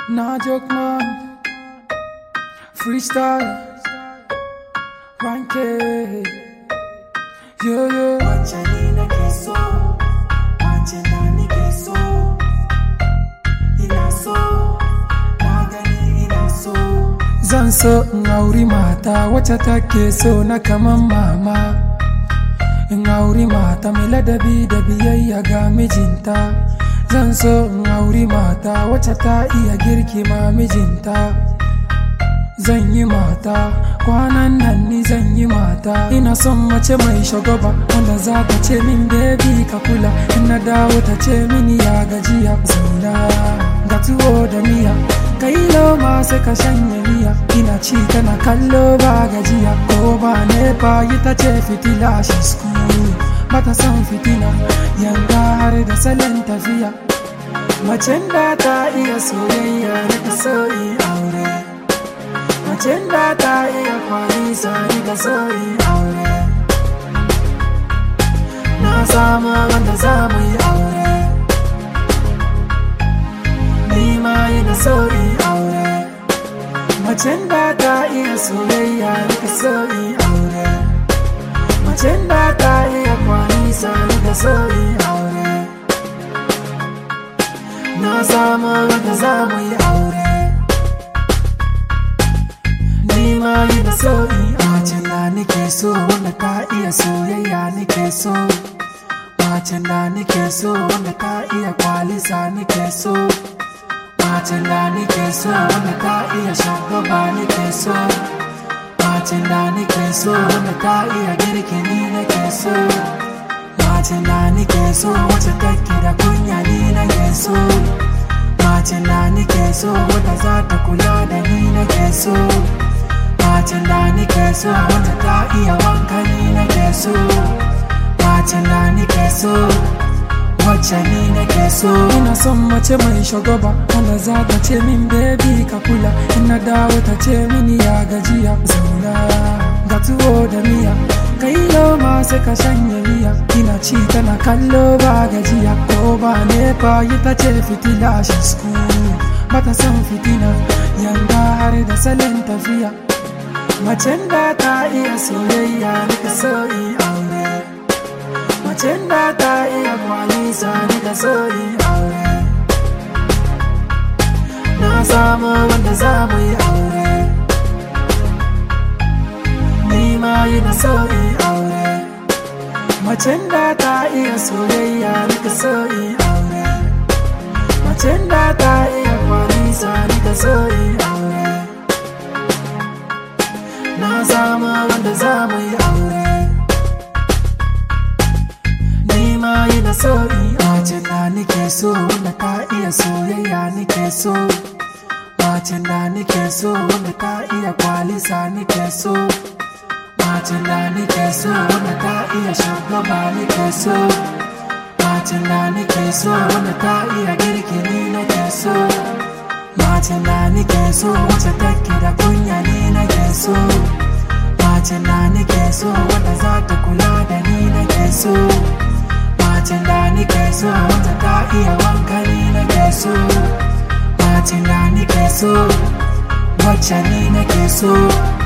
Nah, joke man. Freestyle. Ranke. Yeah, yeah. Wacce ni nake so, wacce na nake so, ina so, na gani ina so. Zan so in auri mata wacce take so na kaman mama. In auri mata mai ladabi da biyayya ga mijinta. Zan so in auri mata wacce ta iya girki ma mijinta. Zan yi mata, kwanan nan ni zan yi mata. Ina son mace mai shagwaba wanda za ta ce min baby ka kula. In na dawo ta ce mini ya gajiya zauna. Ga tuwo da miya, kai loma sai ka shanye miya. Ina ci tana kallo ba gajiya, ko ba nepa yi ta ce fitila shi school. Bata son fitina, yanga har da salon tafiya. Macen da ta iya soyayya na ta so in aure. Macen da ta iya kwani sani da so in aure. Na samu wanda za mu yi aure. Ni ma yi da so in aure. Macen da ta iya soyayya na ta so in aure. Macen da ta iya kwani sani da so in aure. Na samu wanda za mu yi aure. Ni ma yi da so in Macen da nake so wanda ta iya soyayya nake so. Macen da nake so wanda ta iya kwalisa nake so. Macen da nake so wanda ta iya shagwaba nake so. Macen da nake so wanda ta iya girki ni nake so. Macen da nake so wacce take da kunya ni nake so. Macen da nake so wanda za ta kula da ni nake so. Macen da nake so wanda ta iya wanka ni nake so. Macen da nake so wacce ni nake so. Ina son mace mai shagwaba wanda za ta ce min baby ka kula. In na dawo ta ce mini ya gajiya zauna. Ga tuwo da miya, kai loma sai ka shanye miya. Ina ci tana kallo ba gajiya ko ba nepa yi ta ce fitila shi school. Bata son fitina, yanga har da salon tafiya. Macen da ta iya soyayya nika so in aure. Macen da ta iya kwalisa nika so in aure. Na samu wanda za mu yi aure. Ni ma yi da so in aure. Macen da ta iya soyayya nika so in aure. Macen da ta iya kwalisa nika so in aure. Na samu wanda za mu yi aure. Ni ma yi da so in Macen da nake so wanda ta iya soyayya nake so. Macen da nake so wanda ta iya kwalisa nake so. Macen da nake so wanda ta iya shagwaba nake so. Macen da nake so wanda ta iya girki ni nake so. Macen da nake so wacce take da kunya ni nake so. Macen da nake so wanda za ta kula da ni nake so. Macen da nake so wanda ta iya wanka ni nake so. Macen da nake so wacce ni nake so.